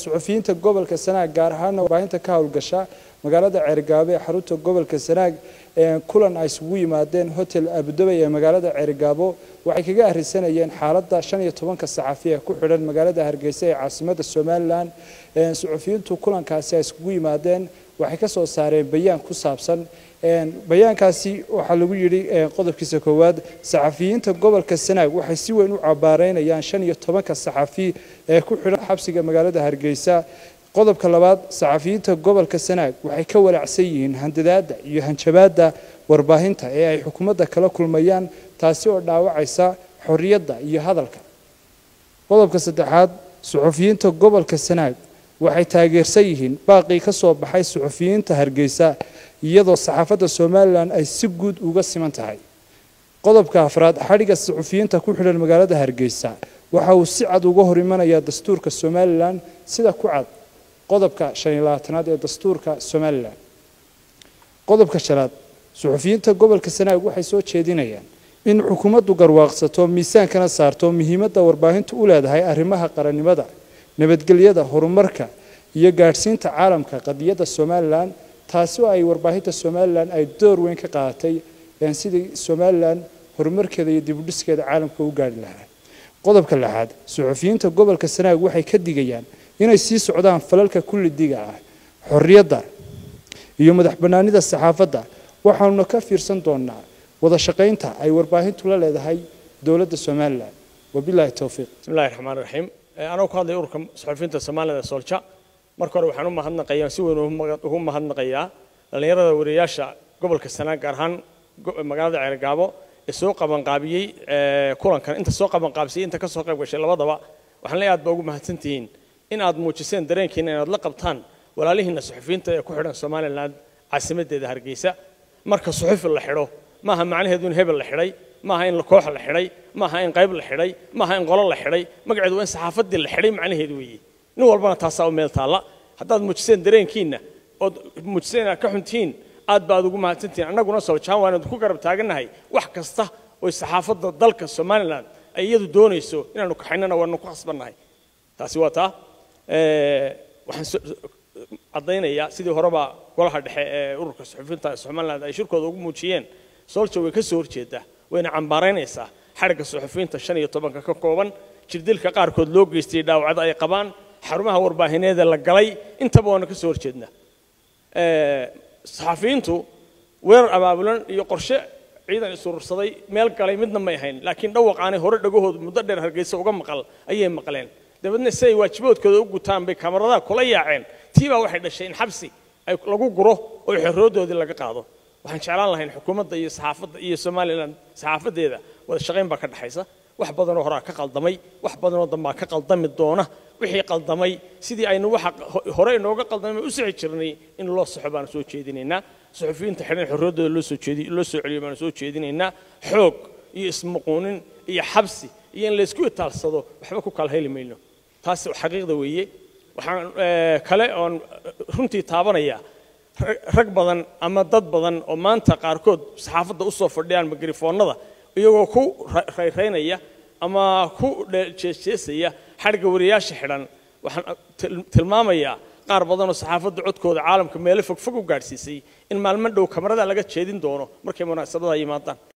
suxufiyiinta gobolka sanaag gaar ahaana warbaahinta ka howlgasha magaalada ceerigaabo ee xarunta gobolka sanaag kulan ay isugu yimaadeen hotel abudabay ee magaalada ceerigaabo waxay kaga arrisanayeen xaaladda shan iyo tobanka saxafi ee ku xidhan magaalada hargeysa ee caasimada somalilan suxufiyiintu kulankaasi ay isugu yimaadeen waxay ka soo saareen bayaan ku saabsan bayaankaasi waxaa lagu yidhi qodobkiisa koowaad saxafiyiinta gobolka sanaag waxay si weyn u cabaareynayaan shan iyo tobanka saxafi ee ku xidhan xabsiga magaalada hargeysa qodobka labaad saxafiyiinta gobolka sanaag waxay ka walaacsan yihiin handadaada iyo hanjabaadda warbaahinta ee ay xukuumadda kala kulmayaan taasi oo dhaawacaysa xorriyadda iyo hadalka qodobka saddexaad suxufiyiinta gobolka sanaag waxay taageersan yihiin baaqii ka soo baxay suxufiyiinta hargeysa iyadoo saxaafadda somalilan ay si guud uga siman tahay qodobka afraad xadhigga suxufiyiinta ku xidhan magaalada hargeysa waxa uu si cad uga hor imanayaa dastuurka somalilan sida ku cad qodobka shan iyo labaatanaad ee dastuurka somalilan qodobka shanaad suxufiyiinta gobolka sanaag waxay soo jeedinayaan in xukuumaddu garwaaqsato miisaankana saarto muhiimadda warbaahintu u leedahay arrimaha qarannimada nabadgelyada horumarka iyo gaadhsiinta caalamka qadiyadda somalilan taasi oo ay warbaahinta somalilan ay door weyn ka qaadatay sidii somalilan horumarkeeda iyo dibudhiskeeda caalamka u gaari lahaa qodobka lixaad suxufiyiinta gobolka sanaag waxay ka digayaan inay sii socdaan falalka kullidiga ah xorriyadda iyo madax bannaanida saxaafadda waxaanuna ka fiirsan doonaa wada shaqaynta ay warbaahintu la leedahay dowladda somalilan wabilaahi towfiiq bismillahi raxmaan raxiim anoo ku hadlaya ururka suxufiyiinta soomaalida soolja marka hore waxaan u mahadnaqayaa si weyn ugu mahadnaqayaa dhallinyarada wariyayaasha gobolka sanaag gaar ahaan magaalada ceergaabo ee soo qabanqaabiyey kulankan inta soo qabanqaabisay inta ka soo qayb gashay labadaba waxaan leeyahay aad baa ugu mahadsantihiin in aad muujiseen dareenkiina inaad la qabtaan walaalihiina suxufiyiinta ee ku xidhan somalilan caasimadeeda hargeysa marka suxufi la xidho maaha macnaheedu in hebel la xidhay maaha in koox la xidhay maaha in qayb la xidhay maaha in qolo la xidhay magaceedu waa in saxaafaddii la xidhay macnaheedu weeye nin walbana taasaa u meel taalla haddaad muujiseen dareenkiinna ood muujiseen inaad ka xuntihiin aad baad ugu mahadsantihiin annaguna soljaan waan idinku garab taagannahay wax kasta oy saxaafadda dalka somalilan ay iyadu doonayso inaanu kaxaynana waanu ku khasbannahay taasi waa taa waxaan caddaynayaa sidii horeba golaha dhexe ee ururka suxufiyiinta somaliland ay shirkooda ugu muujiyeen soolja way ka soo horjeedaa wayna cambaaraynaysaa xadhigga suxufiyiinta shan iyo tobanka ka kooban jirdilka qaarkood loo geystay dhaawacda ay qabaan xarumaha warbaahineeda la galay intaba waana ka soo horjeednaa saxafiyiintu weerar abaabulan iyo qorshe ciidan isurursaday meel galay midna may ahayn laakiin dhawaqaanay hore dhagahoodu muddo dheer hargeysa uga maqal ayay maqleen dabeedna si ay waajiboodkooda u gutaan bay kamaradaha kula yaaceen tii baa waxay dhashay in xabsi ay lagu guro oo xorroodoodii laga qaado waxaan jeclaan lahayn xukuumadda iyo saxaafadda iyo somalilan saxaafaddeeda wada shaqayn baa ka dhexaysa wax badanoo horaa ka qaldamay wax badanoo dambaa ka qaldami doona wixii qaldamay sidii aynu waxa hore inooga qaldamay u sixi jirnay in loo saxo baanu soo jeedinaynaa suxufiyiinta xidhan xorriyadooda loo soo jeedi loo soo celiyo baanu soo jeedinaynaa xoog iyo ismuquunin iyo xabsi iyo in laysku itaalsado waxba ku kala heli mayno taas xaqiiqda weeye waxaan kale oon runtii taabanaya rag badan ama dad badan oo maanta qaarkood saxaafadda u soo fadhiyaan magarifoonnada iyagoo ku rayraynaya ama ku jeesjeesaya xadhigga wariyayaasha xidhan waxaan tilmaamayaa qaar badanoo saxaafadda codkooda caalamka meelo fogfog u gaadhsiisay in maalmo dhow kamarada laga jeedin doono markay munaasabadaha yimaadaan